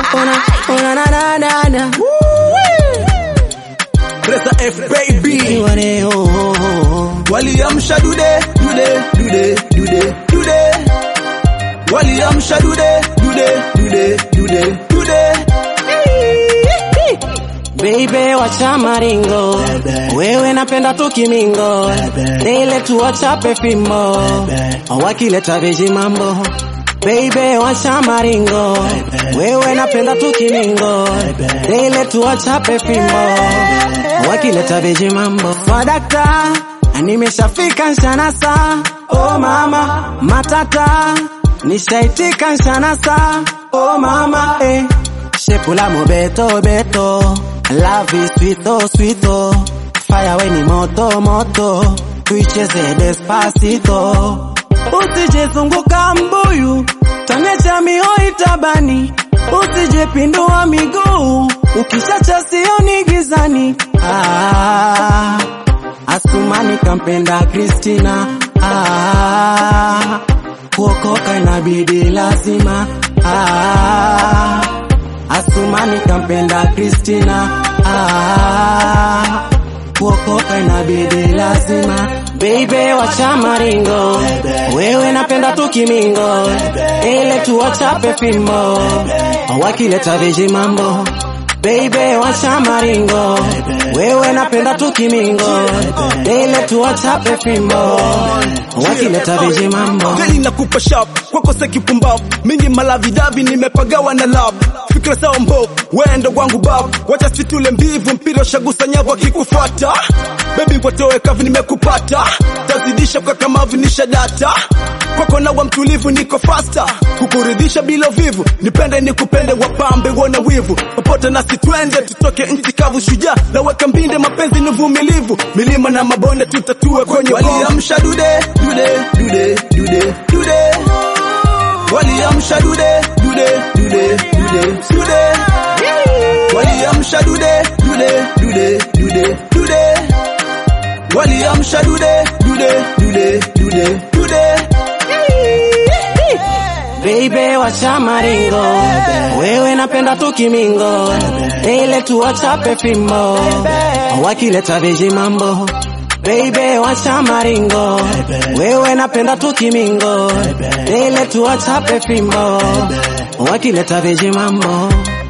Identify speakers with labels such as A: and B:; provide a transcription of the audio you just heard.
A: una una na na na na
B: Presa F baby
A: Wale, oh, oh, oh.
B: waliamsha dude dude dude dude dude waliamsha dude dude dude dude dude
A: Baby wacha maringo, wewe napenda tu kimingo, ile tu wachape fimbo, wakileta veji mambo. Baby wacha maringo, wewe napenda tu kimingo, ile tu wachape fimbo, wakileta veji mambo. Swadakta, nimeshafika nshanasa, oh mama, matata, nishaitika nshanasa, oh mama, eh. Shepula mo beto beto Love is sweet oh sweet oh Fire we ni moto moto Tuicheze despacito Usije zunguka mbuyu Tanecha mihoi tabani Usije pindua miguu Ukishacha sioni gizani ah, Asumani kampenda Kristina ah, Kuokoka inabidi lazima ah, Asumani kampenda Kristina ah, kuokoka inabidi lazima Baby wacha maringo wewe napenda tu kimingo ile tu wachape fimbo wakileta veji mambo Baby wacha maringo wewe napenda tu kimingo ile tu wachape fimbo wakileta veji mambo
B: Gani nakupa sharp kwako se kipumbavu mingi malavidavi nimepagawa na lab fikra sawa mbovu wendo wangu babu wacha situle mbivu mpira ushagusa nyavu akikufuata bebi watoe kavu nimekupata tazidisha kwa kamavu nisha data kwako nawa mtulivu niko fasta kukuridhisha bila uvivu nipende nikupende wapambe wona wivu popote nasi twende tutoke nchi kavu shujaa naweka mbinde mapenzi ni uvumilivu milima na mabonde tutatue kwenye waliamsha dude dude dude dude dude waliamsha dude dude dude dude dude waliamsha dude dude dude dude dude waliamsha dude dude dude dude dude
A: Baby wacha maringo wewe napenda tu kimingo ile tu wachape fimbo wakileta veji mambo Baby wacha maringo wewe napenda tu kimingo ile tu wachape fimbo wakileta veji mambo